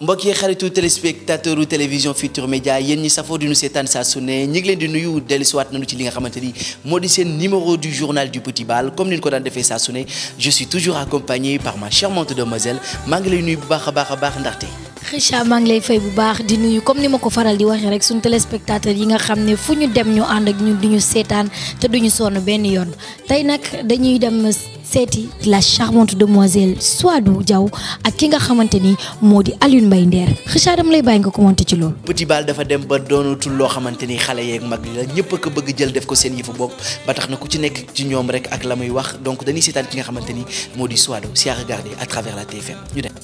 mbokk yi xaritu téléspectateur u télévision Futur Média yéen ñi safoo di nu seetaan saa su ne ñi ngi leen di nuyu dellusiwaat nañu ci li nga xamante ni moo di seen numéro du journal du petit bal comme ni ñu ko daan defee saa su ne je suis toujours accompagné par ma charmante demoiselle maa ngi lay nuyu bu baax a baax a baax ndaxte. Kheucha maa ngi lay fay bu baax di nuyu comme ni ma ko faral di waxee rek suñu téléspectateur yi nga xam ne fu ñu dem ñu ànd ak ñun di ñu seetaan te duñu sonn benn yoon tey nag dañuy dem seeti la charmante demoiselle Souadou Diaw ak ki nga xamante ni moo di Alioune Mbaye Nder Kheucha dama lay bàyyi nga commenté ci loolu. petit bal dafa dem ba doonatul loo xamante ni xale yeeg mag li la ñëpp a ko bëgg jël def ko seen yëfu bopp ba tax na ku ci nekk ci ñoom rek ak la muy wax donc dañuy seetaan ki nga xamante ni moo di Souadou si à regarder à travers la TFM ñu dem.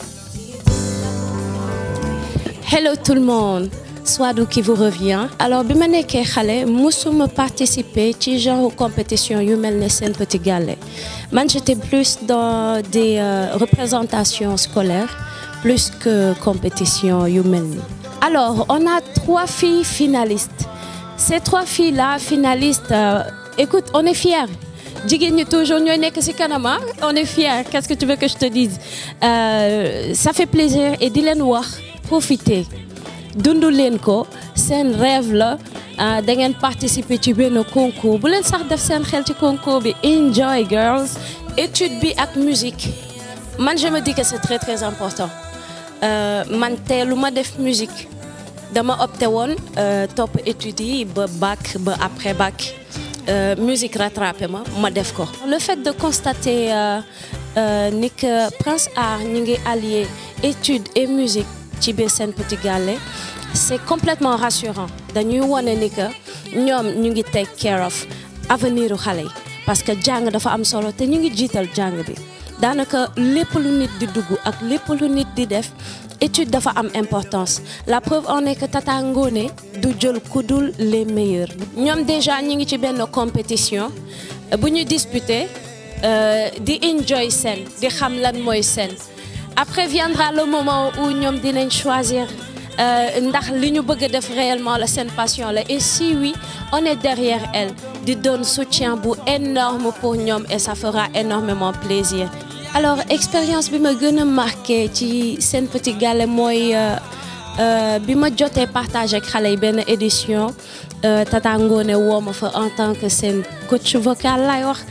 Hello tout le monde Souadou qui vous revient alors bi ma nekkee xale musuma participer ci genre compétition yu mel ne Sen Petit Gallé man j'étais plus dans des euh, représentations scolaires plus que compétition yu mel ni alors on a trois filles finalistes ces trois filles là finalistes euh, écoute on est fiers jigéen ñi toujours ñooy nekk ci kanama on est fiers qu'est-ce que tu veux que je te dise euh, ça fait plaisir et di leen wax profiter dundu leen ko seen rêve la da ngeen participer ci benn concours bu leen sax def seen xel ci concours bi enjoy girls étude bi ak musique man je me dis que c'est très très important man teelu ma def musique dama opté woon topp études yi ba bac ba après bac musique rattrapé ma ma def ko le fait de constater ni que Prince Art ñu ngi allier étude et musique ci biir Sen Petit Gallé c'est complètement rassurant dañuy wone ni que ñoom ñu ngi take care of avenir u xale yi parce que jàng dafa am solo te ñu ngi jiital jàng bi daanaka lépp lu nit di dugg ak lépp lu nit di def étude dafa am importance la preuve en est que Tata Ngoné du jël ku dul les meilleurs ñoom déjà ñu ngi ci benn compétition bu ñu disputer di enjoy scène di xam lan mooy scène après viendra le moment où ñoom dinañ choisir ndax li ñu bëgg a def réellement la seen passion la et si oui on est derrière elle di doon soutien bu énorme pour ñoom et ça fera énormément plaisir alors expérience bi ma gën a marqué ci Sen Petit Gallé mooy bi ma jotee partage ak xale yi benn édition Tata Ngoné woo ma fa en tant que seen coach vocal lay wax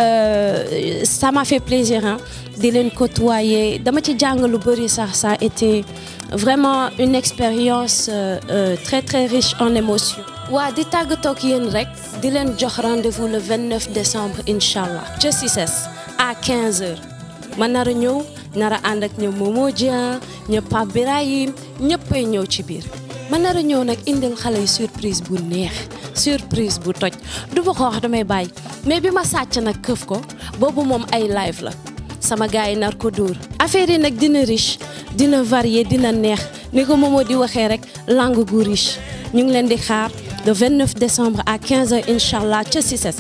ça m'a fait plaisir hein di leen côtoyer dama ci jàng lu bëri sax ça a été vraiment une expérience euh, euh, très très riche en émotions. waa di tàggatoo ak yéen rek di leen jox rendez-vous le 29 décembre incha allah ca CICES à 15h ma nar a ñëw nar a ànd ak ñoom Momo Dieng ñëpp Pape Birahim ñëppay ñëw ci biir. ma nar a ñëw nag indil xale yi surprise bu neex surprise bu toj du ma ko wax damay bàyyi mais bi ma sàcc nag këf ko boobu moom ay live la. sama gars yi nar ko dóor affaire yi nag dina riche dina varié dina neex ni ko Momo di waxee rek langue gu riche ñu ngi leen di xaar le 29 décembre à 15h incha allah ca CICES.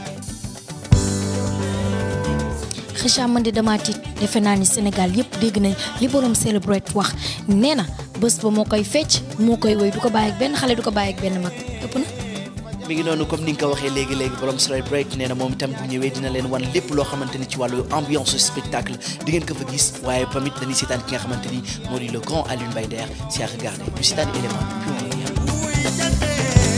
Kheucha man de damaa tiit defe naa ni Sénégal yëpp dégg nañ li borom celebrate wax nee na bés ba moo koy fecc moo koy woy du ko bàyyi ak benn xale du ko bàyyi ak benn mag ëpp na. mi ngi noonu comme ni nga ko waxee léegi léegi borom celebrate nee na moom itam bu ñëwee dina leen wan lépp loo xamante ni ci wàllu ambiance spectacle di ngeen ko fa gis waaye tamit dañuy seetaan ki nga xamante ni moo di le grand Alioune Mbaye Nder si à regarder ñu seetaan élément puis on revient.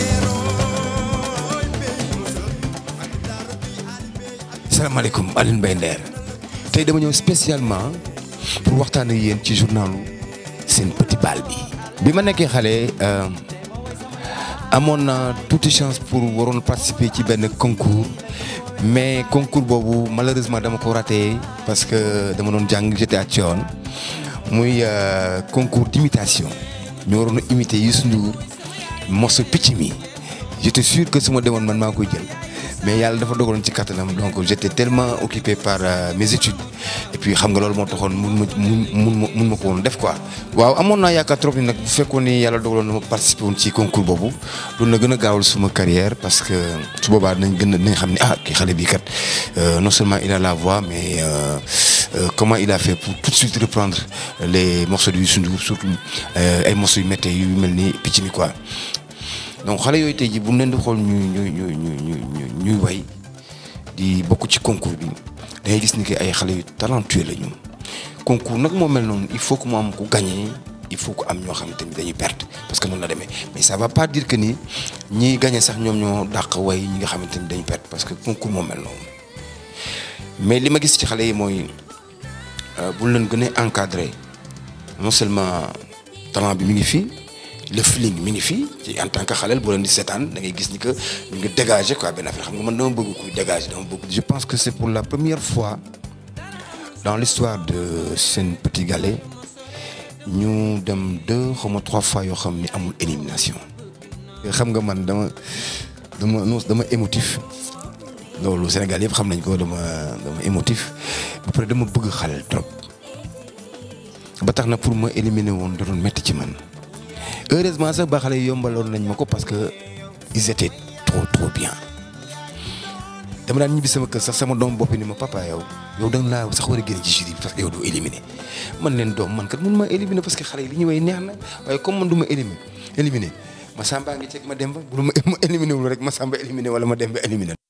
salaamaaleykum Alioune Mbaye Nder tey dama ñëw spécialement pour waxtaan ak yéen ci journalu Sen Petit Bal bi. bi ma nekkee xale. amoon na tuuti chance pour waroon participer ci benn concours mais concours boobu malheureusement dama ko raté parce que dama doon jàng j'étais à Thione muy concours d'imitation ñu waroon a imiter Youssou Ndour morceau picc mi j'étais sûr que su ma demoon man maa koy jël mais yàlla dafa dogaloon ci kattanam donc j'étais tellement occupé par mes études et puis xam nga loolu moo taxoon mun ma mun mun ma ko woon def quoi. waaw amoon naa yaakaar trop ni nag bu fekkoon ni yàlla dogaloon na ma participer woon ci concours boobu loolu na gën a gaawal suma carrière parce que su boobaa dinañ gën a dinañ xam ne ah kii xale bi kat non seulement il a la voix mais euh, euh, comment il a fait pour tout de suite reprendre les morceaux de Youssou Ndour surtout ay morceaux yu méttee yu mel ni picc mi quoi. donc xale yooyu tey jii bu ñu leen di xool ñuy ñuy ñuy ñuy ñuy way di bokk ci concours bi dangay gis ni que ay xale yu talentueux la ñu concours nag moo mel noonu il faut que mu am ku gagné il faut que am ñoo xam tamit dañuy perte parce que noonu la demee mais ça va pas dire que ni ñiy gagné sax ñoom ñoo dàq way ñi nga xamante ni dañuy perte parce que concours moo mel noonu mais li ma gis ci xale yi mooy bu leen gën a encadré non seulement talent bi mi ngi fii le feeling mi ngi fii ci en tant que xaleel boo leen di seetaan da ngay gis ni que ñu ngi dégager quoi benn affaire xam nga man dama bëgg kuy dégager dama bëgg. je pense que c'est pour la première fois dans l'histoire de Sen Petit Gallé ñu dem deux xaw ma trois fois yoo xam ni amul élimination. xam nga man dama dama non dama émotif loolu Sénégal yëpp xam nañ ko dama dama émotif ba pare dama bëgg xaleel trop ba tax na pour ma éliminer woon da doon métti ci man. heureusement sax ba xale yi yombaloon nañ ma ko parce que ils étaient trop trop bien dama daan ñibbi sama kër sax sama doom boppi ni ma papa yow yow da nga laa sax war a génne ci jury bi parce que yow doo éliminer man leen doom man kat mun ma éliminer parce que xale yi li ñu way neex na waaye comme man du ma éliminer éliminer ma samba ngi ceeg ma dem ba bu ma éliminer wul rek ma samba éliminer wala ma dem ba éliminer